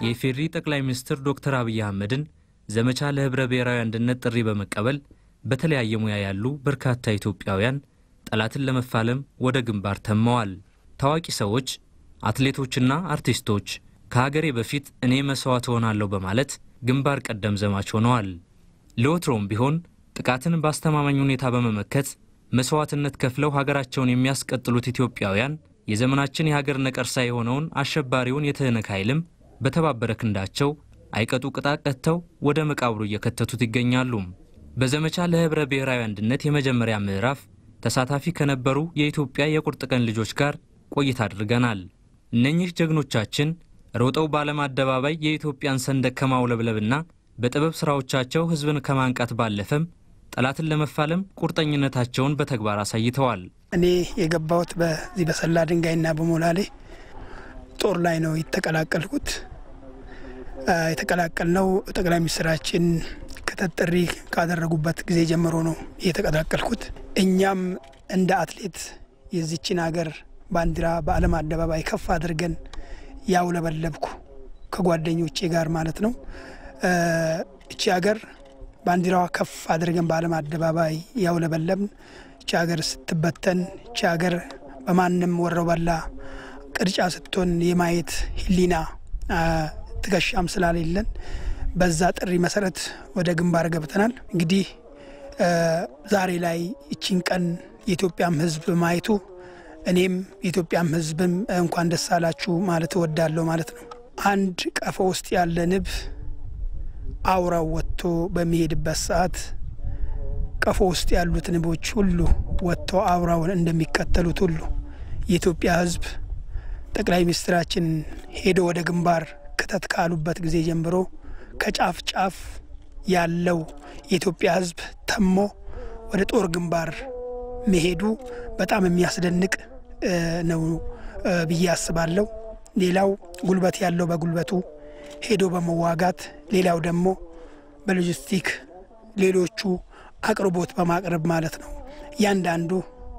የኢፌዴሪ ጠቅላይ ሚኒስትር ዶክተር አብይ አህመድን ዘመቻ ለህብረ ብሔራዊ አንድነት ጥሪ በመቀበል በተለያየ ሙያ ያሉ በርካታ ኢትዮጵያውያን ጠላትን ለመፋለም ወደ ግንባር ተመዋል። ታዋቂ ሰዎች፣ አትሌቶችና አርቲስቶች ከሀገሬ በፊት እኔ መስዋዕት እሆናለሁ በማለት ግንባር ቀደም ዘማች ሆነዋል። ለወትሮም ቢሆን ጥቃትን በአስተማማኝ ሁኔታ በመመከት መስዋዕትነት ከፍለው ሀገራቸውን የሚያስቀጥሉት ኢትዮጵያውያን የዘመናችን የሀገር ነቀርሳ የሆነውን አሸባሪውን የትህነግ ኃይልም በተባበረ ክንዳቸው አይቀጡ ቅጣት ቀጥተው ወደ መቃብሩ እየከተቱት ይገኛሉ። በዘመቻ ለህብረ ብሔራዊ አንድነት የመጀመሪያ ምዕራፍ ተሳታፊ ከነበሩ የኢትዮጵያ የቁርጥ ቀን ልጆች ጋር ቆይታ አድርገናል። እነኚህ ጀግኖቻችን ሮጠው በዓለም አደባባይ የኢትዮጵያን ሰንደቅ ከማውለብለብና በጥበብ ሥራዎቻቸው ሕዝብን ከማንቃት ባለፈም ጠላትን ለመፋለም ቁርጠኝነታቸውን በተግባር አሳይተዋል። እኔ የገባሁት በዚህ በሰላ ድንጋይና በሞላሌ ጦር ላይ ነው የተቀላቀልኩት። የተቀላቀልነው ጠቅላይ ሚኒስትራችን ክተት ጥሪ ካደረጉበት ጊዜ ጀምሮ ነው የተቀላቀልኩት። እኛም እንደ አትሌት የዚችን ሀገር ባንዲራ በዓለም አደባባይ ከፍ አድርገን ያውለበለብኩ ከጓደኞቼ ጋር ማለት ነው። እቺ ሀገር ባንዲራዋ ከፍ አድርገን በዓለም አደባባይ ያውለበለብን እቺ ሀገር ስትበተን እቺ ሀገር በማንም ወረው በላ ቅርጫ ስትሆን የማየት ሕሊና ትከሻም ስላሌለን በዛ ጥሪ መሰረት ወደ ግንባር ገብተናል። እንግዲህ ዛሬ ላይ እቺን ቀን የኢትዮጵያም ሕዝብ ማየቱ እኔም የኢትዮጵያም ሕዝብም እንኳን ደስ አላችሁ ማለት እወዳለሁ ማለት ነው። አንድ ቀፎ ውስጥ ያለ ንብ አውራው ወጥቶ በሚሄድበት ሰዓት ቀፎ ውስጥ ያሉት ንቦች ሁሉ ወጥቶ አውራውን እንደሚከተሉት ሁሉ የኢትዮጵያ ሕዝብ ጠቅላይ ሚኒስትራችን ሄዶ ወደ ግንባር ክተት ካሉበት ጊዜ ጀምሮ ከጫፍ ጫፍ ያለው የኢትዮጵያ ሕዝብ ተሞ ወደ ጦር ግንባር መሄዱ በጣም የሚያስደንቅ ነው ብዬ አስባለሁ። ሌላው ጉልበት ያለው በጉልበቱ ሄዶ በመዋጋት ሌላው ደግሞ በሎጂስቲክ ሌሎቹ አቅርቦት በማቅረብ ማለት ነው። እያንዳንዱ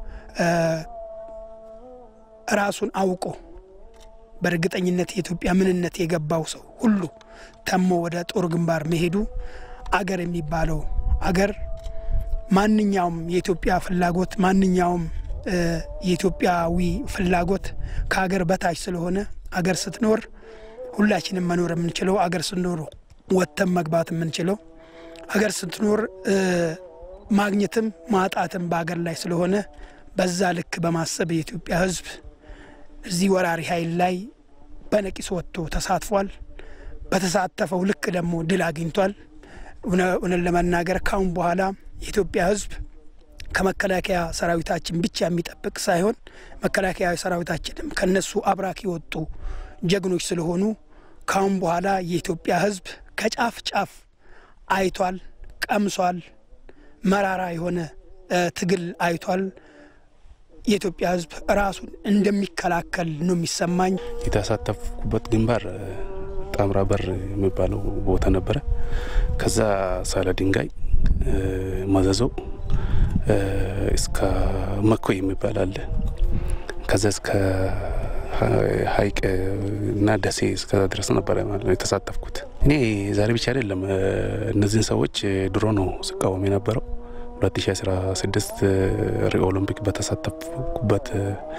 ራሱን አውቆ በእርግጠኝነት የኢትዮጵያ ምንነት የገባው ሰው ሁሉ ተሞ ወደ ጦር ግንባር መሄዱ አገር የሚባለው አገር ማንኛውም የኢትዮጵያ ፍላጎት ማንኛውም የኢትዮጵያዊ ፍላጎት ከሀገር በታች ስለሆነ አገር ስትኖር ሁላችንም መኖር የምንችለው አገር ስትኖር ወጥተን መግባት የምንችለው አገር ስትኖር ማግኘትም ማጣትም በአገር ላይ ስለሆነ በዛ ልክ በማሰብ የኢትዮጵያ ሕዝብ እዚህ ወራሪ ኃይል ላይ በነቂስ ወጥቶ ተሳትፏል። በተሳተፈው ልክ ደግሞ ድል አግኝቷል። እውነት ለመናገር ካሁን በኋላ የኢትዮጵያ ሕዝብ ከመከላከያ ሰራዊታችን ብቻ የሚጠብቅ ሳይሆን መከላከያ ሰራዊታችንም ከነሱ አብራክ የወጡ ጀግኖች ስለሆኑ ካሁን በኋላ የኢትዮጵያ ሕዝብ ከጫፍ ጫፍ አይቷል፣ ቀምሷል። መራራ የሆነ ትግል አይቷል። የኢትዮጵያ ሕዝብ ራሱን እንደሚከላከል ነው የሚሰማኝ። የተሳተፍኩበት ግንባር ጣምራ በር የሚባለው ቦታ ነበረ። ከዛ ሳለ ድንጋይ መዘዞ እስከ መኮ የሚባል አለ። ከዛ እስከ ሀይቅ እና ደሴ እስከዛ ድረስ ነበረ ማለት ነው የተሳተፍኩት። እኔ ዛሬ ብቻ አይደለም እነዚህን ሰዎች ድሮ ነው ስቃወም የነበረው 2016 ሪዮ ኦሎምፒክ በተሳተፍኩበት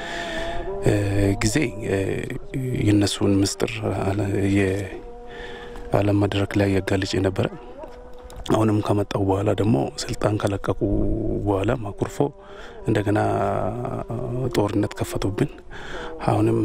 ጊዜ የእነሱን ምስጢር የዓለም መድረክ ላይ ያጋልጭ የነበረ አሁንም ከመጣው በኋላ ደግሞ ስልጣን ከለቀቁ በኋላ ማኩርፎ እንደገና ጦርነት ከፈቱብን። አሁንም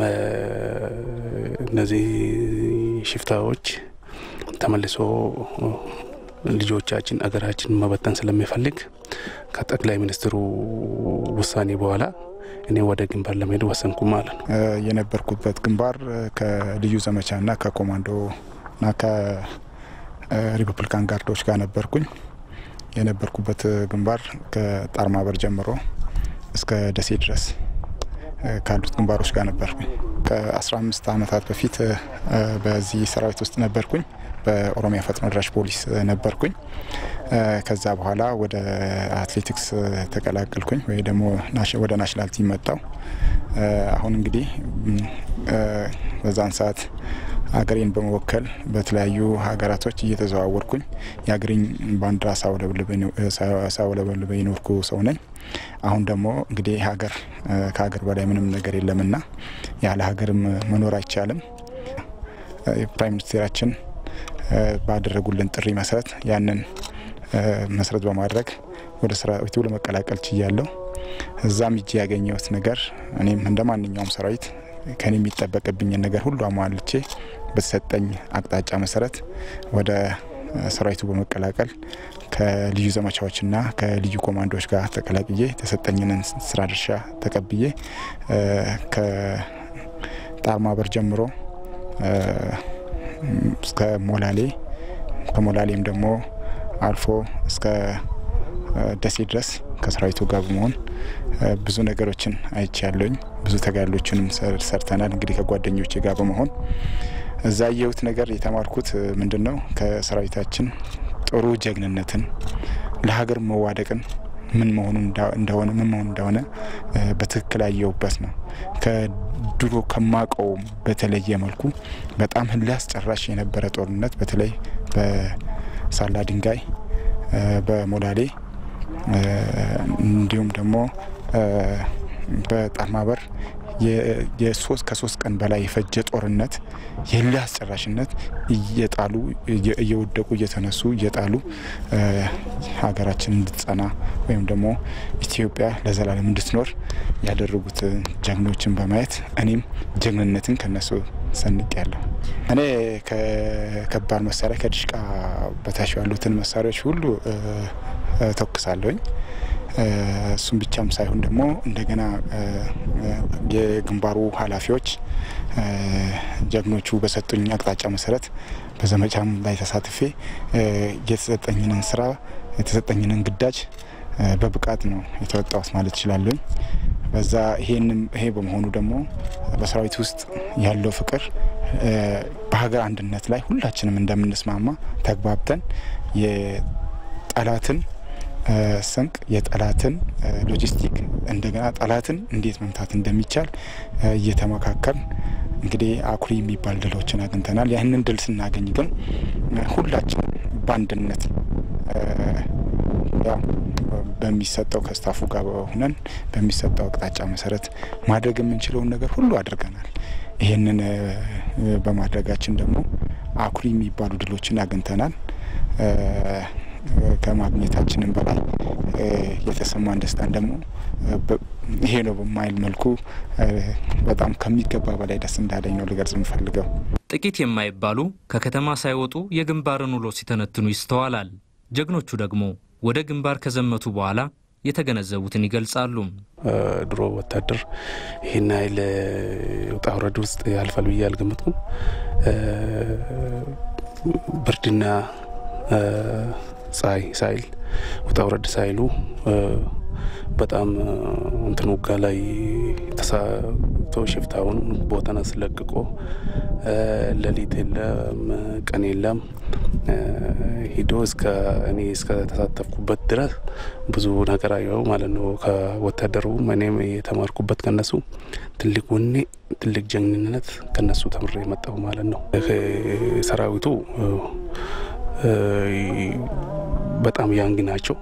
እነዚህ ሽፍታዎች ተመልሶ ልጆቻችን አገራችን መበተን ስለሚፈልግ ከጠቅላይ ሚኒስትሩ ውሳኔ በኋላ እኔ ወደ ግንባር ለመሄድ ወሰንኩ ማለት ነው። የነበርኩበት ግንባር ከልዩ ዘመቻና ከኮማንዶና ከሪፐብሊካን ጋርዶች ጋር ነበርኩኝ። የነበርኩበት ግንባር ከጣርማበር ጀምሮ እስከ ደሴ ድረስ ካሉት ግንባሮች ጋር ነበርኩኝ። ከ15 ዓመታት በፊት በዚህ ሰራዊት ውስጥ ነበርኩኝ። በኦሮሚያ ፈጥኖ ደራሽ ፖሊስ ነበርኩኝ። ከዛ በኋላ ወደ አትሌቲክስ ተቀላቀልኩኝ ወይ ደግሞ ወደ ናሽናል ቲም መጣው። አሁን እንግዲህ በዛን ሰዓት ሀገሬን በመወከል በተለያዩ ሀገራቶች እየተዘዋወርኩኝ የሀገሬን ባንዲራ ሳውለበልበ የኖርኩ ሰው ነኝ። አሁን ደግሞ እንግዲህ ሀገር ከሀገር በላይ ምንም ነገር የለምና ያለ ሀገርም መኖር አይቻልም። ፕራይም ሚኒስቴራችን ባደረጉልን ጥሪ መሰረት ያንን መሰረት በማድረግ ወደ ሰራዊቱ ለመቀላቀል ችያለሁ። እዛም እጅ ያገኘሁት ነገር እኔም እንደ ማንኛውም ሰራዊት ከኔ የሚጠበቅብኝን ነገር ሁሉ አሟልቼ በተሰጠኝ አቅጣጫ መሰረት ወደ ሰራዊቱ በመቀላቀል ከልዩ ዘመቻዎችና ከልዩ ኮማንዶዎች ጋር ተቀላቅዬ የተሰጠኝንን ስራ ድርሻ ተቀብዬ ከጣርማበር ጀምሮ እስከ ሞላሌ ከሞላሌም ደግሞ አልፎ እስከ ደሴ ድረስ ከሰራዊቱ ጋር በመሆን ብዙ ነገሮችን አይቼ ያለኝ ብዙ ተጋድሎችንም ሰርተናል። እንግዲህ ከጓደኞቼ ጋር በመሆን እዛ ያየሁት ነገር የተማርኩት ምንድን ነው? ከሰራዊታችን ጥሩ ጀግንነትን፣ ለሀገር መዋደቅን ምን መሆኑ እንደሆነ ምን መሆኑ እንደሆነ በትክክል ያየሁበት ነው። ከድሮ ከማቀው በተለየ መልኩ በጣም እልህ አስጨራሽ የነበረ ጦርነት በተለይ በሳላ ድንጋይ፣ በሞላሌ እንዲሁም ደግሞ በጣርማበር የሶስት ከሶስት ቀን በላይ የፈጀ ጦርነት የእልህ አስጨራሽነት እየጣሉ እየወደቁ እየተነሱ እየጣሉ ሀገራችን እንድትጸና ወይም ደግሞ ኢትዮጵያ ለዘላለም እንድትኖር ያደረጉት ጀግኖችን በማየት እኔም ጀግንነትን ከነሱ ሰንቅ ያለሁ። እኔ ከከባድ መሳሪያ ከድሽቃ በታች ያሉትን መሳሪያዎች ሁሉ ተኩሳለሁኝ። እሱም ብቻም ሳይሆን ደግሞ እንደገና የግንባሩ ኃላፊዎች ጀግኖቹ በሰጡኝ አቅጣጫ መሰረት በዘመቻም ላይ ተሳትፌ የተሰጠኝንን ስራ የተሰጠኝንን ግዳጅ በብቃት ነው የተወጣሁት ማለት እችላለሁኝ። በዛ ይሄንም ይሄ በመሆኑ ደግሞ በሰራዊት ውስጥ ያለው ፍቅር በሀገር አንድነት ላይ ሁላችንም እንደምንስማማ ተግባብተን የጠላትን ስንቅ የጠላትን ሎጂስቲክ እንደገና ጠላትን እንዴት መምታት እንደሚቻል እየተመካከል እንግዲህ አኩሪ የሚባል ድሎችን አግኝተናል። ያህንን ድል ስናገኝ ግን ሁላችን በአንድነት ያው በሚሰጠው ከስታፉ ጋር ሆነን በሚሰጠው አቅጣጫ መሰረት ማድረግ የምንችለውን ነገር ሁሉ አድርገናል። ይህንን በማድረጋችን ደግሞ አኩሪ የሚባሉ ድሎችን አግኝተናል። ከማግኘታችንም በላይ የተሰማን ደስታን ደግሞ ይሄ ነው በማይል መልኩ በጣም ከሚገባ በላይ ደስ እንዳለኝ ነው ልገልጽ የምፈልገው። ጥቂት የማይባሉ ከከተማ ሳይወጡ የግንባርን ውሎ ሲተነትኑ ይስተዋላል። ጀግኖቹ ደግሞ ወደ ግንባር ከዘመቱ በኋላ የተገነዘቡትን ይገልጻሉ። ድሮ ወታደር ይህን ያህል ውጣ ውረድ ውስጥ ያልፋል ብዬ አልገመትኩም። ብርድና ፀሐይ ሳይል ውጣ ውረድ ሳይሉ በጣም እንትን ውጋ ላይ ተሳቶ ሽፍታውን ቦታን አስለቅቆ ሌሊት የለም ቀን የለም ሂዶ እስከ እኔ እስከ ተሳተፍኩበት ድረስ ብዙ ነገር አየው ማለት ነው። ከወታደሩ እኔም የተማርኩበት ከነሱ ትልቅ ወኔ፣ ትልቅ ጀግንነት ከነሱ ተምሬ የመጣሁ ማለት ነው። ሰራዊቱ በጣም ያንግ ናቸው።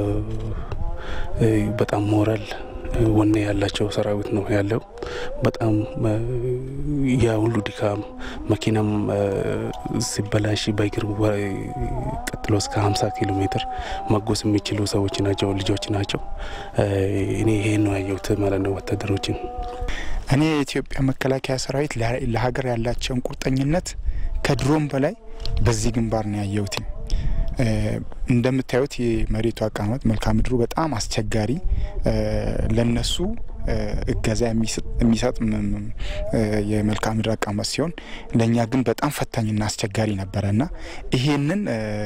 በጣም ሞራል ወኔ ያላቸው ሰራዊት ነው ያለው። በጣም ያ ሁሉ ድካም መኪናም ሲበላሽ በእግር ቀጥሎ እስከ 50 ኪሎ ሜትር መጎስ የሚችሉ ሰዎች ናቸው፣ ልጆች ናቸው። እኔ ይሄን ነው ያየሁት ማለት ነው ወታደሮችን። እኔ የኢትዮጵያ መከላከያ ሰራዊት ለሀገር ያላቸውን ቁርጠኝነት ከድሮም በላይ በዚህ ግንባር ነው ያየሁት። እንደምታዩት የመሬቱ አቀማመጥ መልክዓ ምድሩ በጣም አስቸጋሪ ለነሱ እገዛ የሚሰጥ የመልክዓ ምድር አቀማመጥ ሲሆን ለእኛ ግን በጣም ፈታኝና አስቸጋሪ ነበረ እና ይሄንን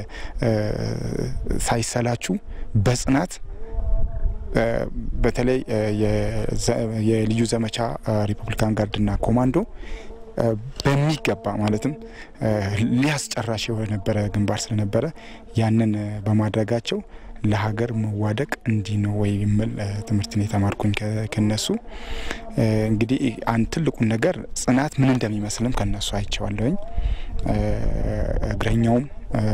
ሳይሰላችሁ በጽናት በተለይ የልዩ ዘመቻ ሪፐብሊካን ጋርድና ኮማንዶ በሚገባ ማለትም ሊያስጨራሽ የነበረ ግንባር ስለነበረ ያንን በማድረጋቸው ለሀገር መዋደቅ እንዲህ ነው ወይ የሚል ትምህርትን የተማርኩኝ ከነሱ። እንግዲህ አንድ ትልቁን ነገር ጽናት ምን እንደሚመስልም ከነሱ አይቼዋለሁኝ። እግረኛውም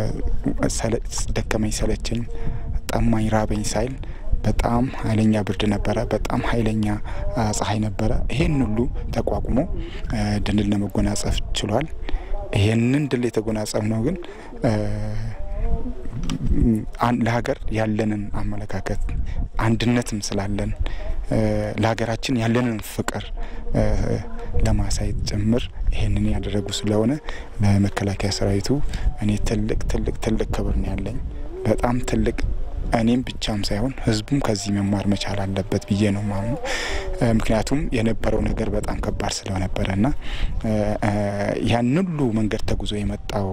ደከመኝ ሰለቸኝ፣ ጠማኝ፣ ራበኝ ሳይል በጣም ኃይለኛ ብርድ ነበረ። በጣም ኃይለኛ ፀሐይ ነበረ። ይሄን ሁሉ ተቋቁሞ ድልን ለመጎናጸፍ ችሏል። ይሄንን ድል የተጎናጸፍ ነው ግን ለሀገር ያለንን አመለካከት አንድነትም ስላለን ለሀገራችን ያለንን ፍቅር ለማሳየት ጭምር ይሄንን ያደረጉ ስለሆነ ለመከላከያ ሰራዊቱ እኔ ትልቅ ትልቅ ትልቅ ክብር ነው ያለኝ። በጣም ትልቅ እኔም ብቻም ሳይሆን ህዝቡም ከዚህ መማር መቻል አለበት ብዬ ነው ማምኑ። ምክንያቱም የነበረው ነገር በጣም ከባድ ስለነበረ ና ያን ሁሉ መንገድ ተጉዞ የመጣው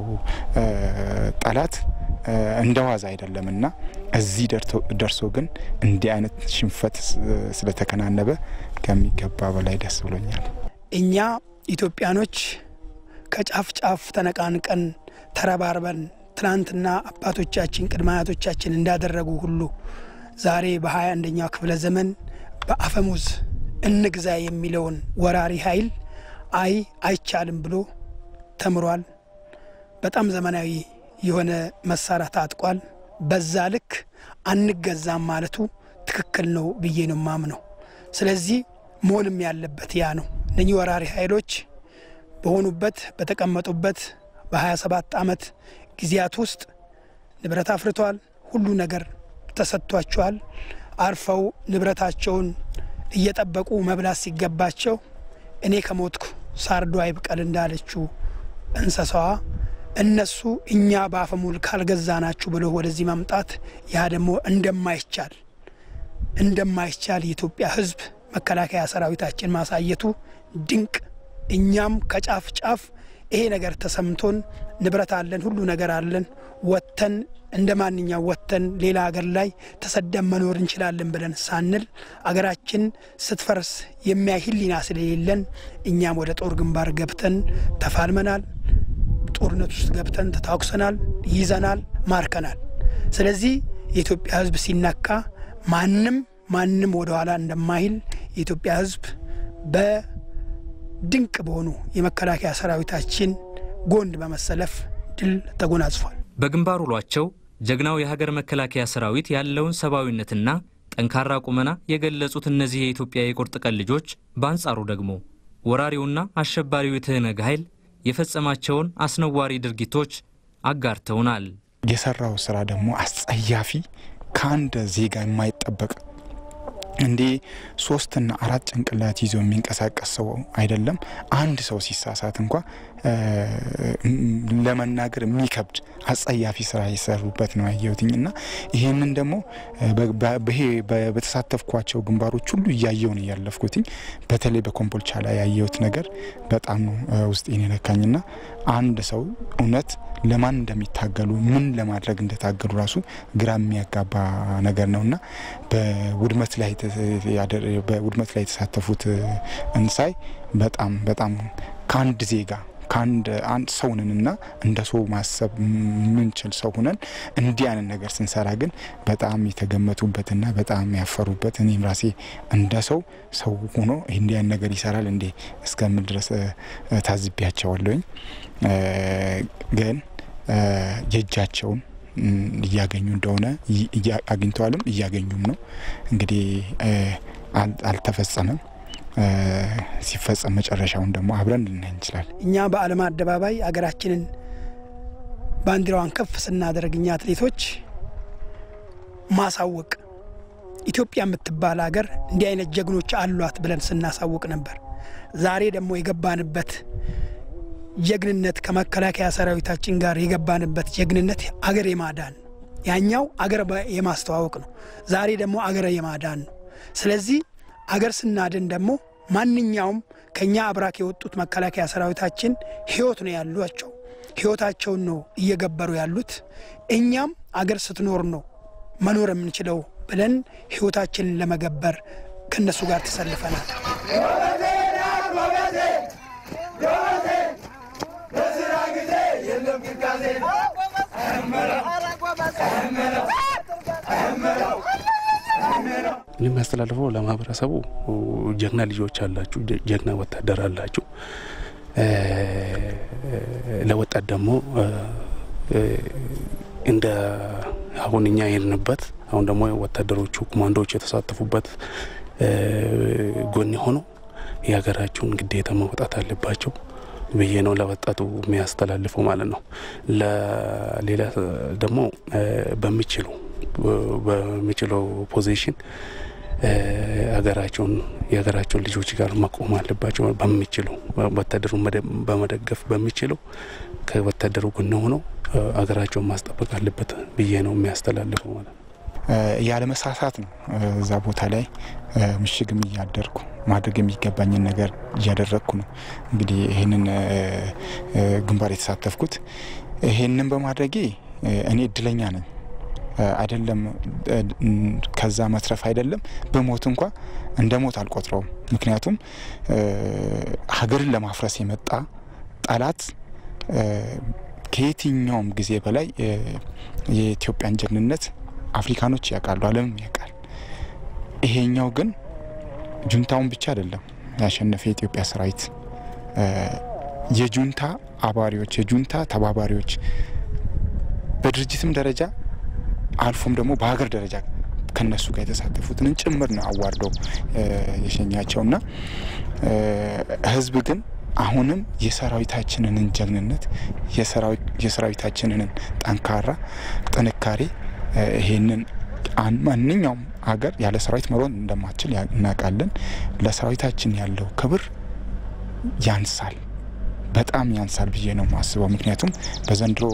ጠላት እንደ ዋዛ አይደለም እና እዚህ ደርሶ ግን እንዲህ አይነት ሽንፈት ስለተከናነበ ከሚገባ በላይ ደስ ብሎኛል። እኛ ኢትዮጵያኖች ከጫፍ ጫፍ ተነቃንቀን ተረባርበን ትናንትና አባቶቻችን ቅድመ አያቶቻችን እንዳደረጉ ሁሉ ዛሬ በሀያ አንደኛው ክፍለ ዘመን በአፈሙዝ እንግዛ የሚለውን ወራሪ ኃይል አይ አይቻልም ብሎ ተምሯል። በጣም ዘመናዊ የሆነ መሳሪያ ታጥቋል። በዛ ልክ አንገዛም ማለቱ ትክክል ነው ብዬ ነው ማምነው። ስለዚህ መሆንም ያለበት ያ ነው። እነኚህ ወራሪ ኃይሎች በሆኑበት በተቀመጡበት በ27 ዓመት ጊዜያት ውስጥ ንብረት አፍርተዋል። ሁሉ ነገር ተሰጥቷቸዋል። አርፈው ንብረታቸውን እየጠበቁ መብላት ሲገባቸው እኔ ከሞትኩ ሳርዶ አይብቀል እንዳለችው እንስሳዋ እነሱ እኛ በአፈሙል ካልገዛናችሁ ብሎ ወደዚህ መምጣት ያ ደግሞ እንደማይቻል እንደማይቻል የኢትዮጵያ ሕዝብ መከላከያ ሰራዊታችን ማሳየቱ ድንቅ እኛም ከጫፍ ጫፍ ይሄ ነገር ተሰምቶን ንብረት አለን፣ ሁሉ ነገር አለን፣ ወጥተን እንደ ማንኛው ወጥተን ሌላ ሀገር ላይ ተሰደን መኖር እንችላለን ብለን ሳንል አገራችን ስትፈርስ የሚያይ ሕሊና ስለሌለን እኛም ወደ ጦር ግንባር ገብተን ተፋልመናል። ጦርነት ውስጥ ገብተን ተታኩሰናል፣ ይዘናል፣ ማርከናል። ስለዚህ የኢትዮጵያ ሕዝብ ሲነካ ማንም ማንም ወደ ኋላ እንደማይል የኢትዮጵያ ሕዝብ በድንቅ በሆኑ የመከላከያ ሰራዊታችን ጎን በመሰለፍ ድል ተጎናጽፏል። በግንባር ውሏቸው ጀግናው የሀገር መከላከያ ሰራዊት ያለውን ሰብአዊነትና ጠንካራ ቁመና የገለጹት እነዚህ የኢትዮጵያ የቁርጥ ቀን ልጆች በአንጻሩ ደግሞ ወራሪውና አሸባሪው የትህነግ ኃይል የፈጸማቸውን አስነዋሪ ድርጊቶች አጋርተውናል። የሰራው ስራ ደግሞ አስጸያፊ ከአንድ ዜጋ የማይጠበቅ እንዴ ሶስትና አራት ጭንቅላት ይዞ የሚንቀሳቀስ ሰው አይደለም። አንድ ሰው ሲሳሳት እንኳ ለመናገር የሚከብድ አጸያፊ ስራ የሰሩበት ነው ያየሁትኝ እና ይህንን ደግሞ በተሳተፍኳቸው ግንባሮች ሁሉ እያየው ነው ያለፍኩትኝ። በተለይ በኮምቦልቻ ላይ ያየሁት ነገር በጣም ነው ውስጤን የነካኝና አንድ ሰው እውነት ለማን እንደሚታገሉ ምን ለማድረግ እንደታገሉ ራሱ ግራ የሚያጋባ ነገር ነውና በውድመት ላይ በውድመት ላይ የተሳተፉት እንሳይ በጣም በጣም ከአንድ ዜጋ ከአንድ አንድ ሰው ነንና እንደ ሰው ማሰብ የምንችል ሰው ሁነን እንዲህ አይነት ነገር ስንሰራ ግን በጣም የተገመቱበትና በጣም ያፈሩበት እኔም ራሴ እንደ ሰው ሰው ሆኖ እንዲህ አይነት ነገር ይሰራል እንዴ እስከምል ድረስ ታዝቢያቸዋለሁኝ። ግን የእጃቸውን እያገኙ እንደሆነ አግኝተዋልም እያገኙም ነው። እንግዲህ አልተፈጸመም። ሲፈጸም መጨረሻውን ደግሞ አብረን ልናይ እንችላል። እኛ በዓለም አደባባይ አገራችንን ባንዲራዋን ከፍ ስናደርግ እኛ አትሌቶች ማሳወቅ ኢትዮጵያ የምትባል ሀገር እንዲህ አይነት ጀግኖች አሏት ብለን ስናሳውቅ ነበር። ዛሬ ደግሞ የገባንበት ጀግንነት ከመከላከያ ሰራዊታችን ጋር የገባንበት ጀግንነት አገር የማዳን ነው። ያኛው አገር የማስተዋወቅ ነው። ዛሬ ደግሞ አገር የማዳን ነው። ስለዚህ አገር ስናድን ደግሞ ማንኛውም ከኛ አብራክ የወጡት መከላከያ ሰራዊታችን ህይወት ነው ያሏቸው። ህይወታቸውን ነው እየገበሩ ያሉት። እኛም አገር ስትኖር ነው መኖር የምንችለው ብለን ህይወታችንን ለመገበር ከእነሱ ጋር ተሰልፈናል። የሚያስተላልፈው ለማህበረሰቡ ጀግና ልጆች አላችሁ፣ ጀግና ወታደር አላችሁ። ለወጣት ደግሞ እንደ አሁን እኛ የሄድንበት አሁን ደግሞ ወታደሮቹ ኮማንዶዎቹ የተሳተፉበት ጎን ሆኖ የሀገራቸውን ግዴታ መውጣት አለባቸው ብዬ ነው ለወጣቱ የሚያስተላልፈው ማለት ነው። ለሌላ ደግሞ በሚችሉ በሚችለው ፖዚሽን ሀገራቸውን የሀገራቸውን ልጆች ጋር መቆም አለባቸው። በሚችሉ ወታደሩን በመደገፍ በሚችለው ከወታደሩ ጎን ሆነው ሀገራቸውን ማስጠበቅ አለበት ብዬ ነው የሚያስተላልፈው ማለት ነው። ያለ መሳሳት ነው እዛ ቦታ ላይ ምሽግም እያደርኩ ማድረግ የሚገባኝን ነገር እያደረግኩ ነው። እንግዲህ ይህንን ግንባር የተሳተፍኩት ይህንን በማድረጌ እኔ እድለኛ ነኝ። አይደለም ከዛ መትረፍ አይደለም በሞት እንኳ እንደ ሞት አልቆጥረውም። ምክንያቱም ሀገርን ለማፍረስ የመጣ ጠላት ከየትኛውም ጊዜ በላይ የኢትዮጵያን ጀግንነት አፍሪካኖች ያውቃሉ፣ ዓለምም ያውቃል። ይሄኛው ግን ጁንታውን ብቻ አይደለም ያሸነፈ የኢትዮጵያ ሰራዊት የጁንታ አባሪዎች፣ የጁንታ ተባባሪዎች በድርጅትም ደረጃ አልፎም ደግሞ በሀገር ደረጃ ከነሱ ጋር የተሳተፉትን ጭምር ነው አዋርደው የሸኛቸውና ህዝብ ግን አሁንም የሰራዊታችንን ጀግንነት የሰራዊታችንን ጠንካራ ጥንካሬ ይሄንን ማንኛውም ሀገር ያለ ሰራዊት መሮን እንደማትችል እናውቃለን። ለሰራዊታችን ያለው ክብር ያንሳል፣ በጣም ያንሳል ብዬ ነው የማስበው። ምክንያቱም በዘንድሮ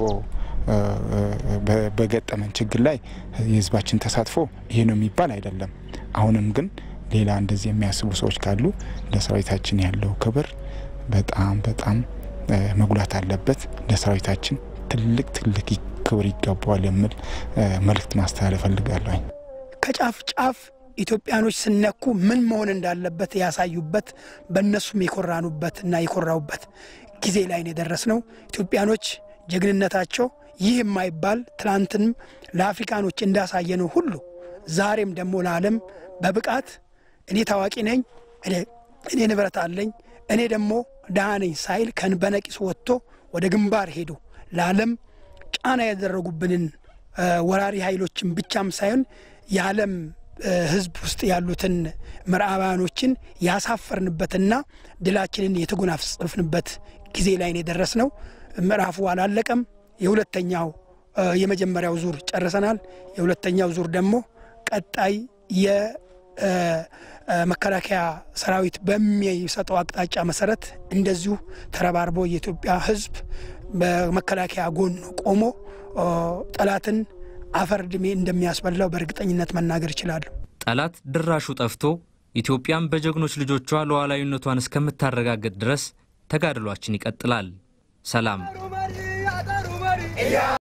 በገጠመን ችግር ላይ የህዝባችን ተሳትፎ ይሄ ነው የሚባል አይደለም። አሁንም ግን ሌላ እንደዚህ የሚያስቡ ሰዎች ካሉ ለሰራዊታችን ያለው ክብር በጣም በጣም መጉላት አለበት። ለሰራዊታችን ትልቅ ትልቅ ክብር ይገባዋል የሚል መልእክት ማስተላለፍ ፈልጋለሁ። ከጫፍ ጫፍ ኢትዮጵያኖች ስነኩ ምን መሆን እንዳለበት ያሳዩበት በእነሱም የኮራኑበት እና የኮራውበት ጊዜ ላይ ነው የደረስነው። ኢትዮጵያኖች ጀግንነታቸው ይህ የማይባል ትናንትንም ለአፍሪካኖች እንዳሳየነው ሁሉ ዛሬም ደግሞ ለዓለም በብቃት እኔ ታዋቂ ነኝ፣ እኔ ንብረት አለኝ፣ እኔ ደግሞ ድሃ ነኝ ሳይል በነቂስ ወጥቶ ወደ ግንባር ሄዱ ለዓለም ጫና ያደረጉብንን ወራሪ ኃይሎችን ብቻም ሳይሆን የዓለም ሕዝብ ውስጥ ያሉትን ምዕራባውያኖችን ያሳፈርንበትና ድላችንን የተጎናጸፍንበት ጊዜ ላይ ነው የደረስነው። ምዕራፉ አላለቀም። የሁለተኛው የመጀመሪያው ዙር ጨርሰናል። የሁለተኛው ዙር ደግሞ ቀጣይ የመከላከያ ሰራዊት በሚሰጠው አቅጣጫ መሰረት እንደዚሁ ተረባርቦ የኢትዮጵያ ሕዝብ በመከላከያ ጎን ቆሞ ጠላትን አፈር ድሜ እንደሚያስበላው በእርግጠኝነት መናገር ይችላሉ። ጠላት ድራሹ ጠፍቶ ኢትዮጵያም በጀግኖች ልጆቿ ሉዓላዊነቷን እስከምታረጋግጥ ድረስ ተጋድሏችን ይቀጥላል። ሰላም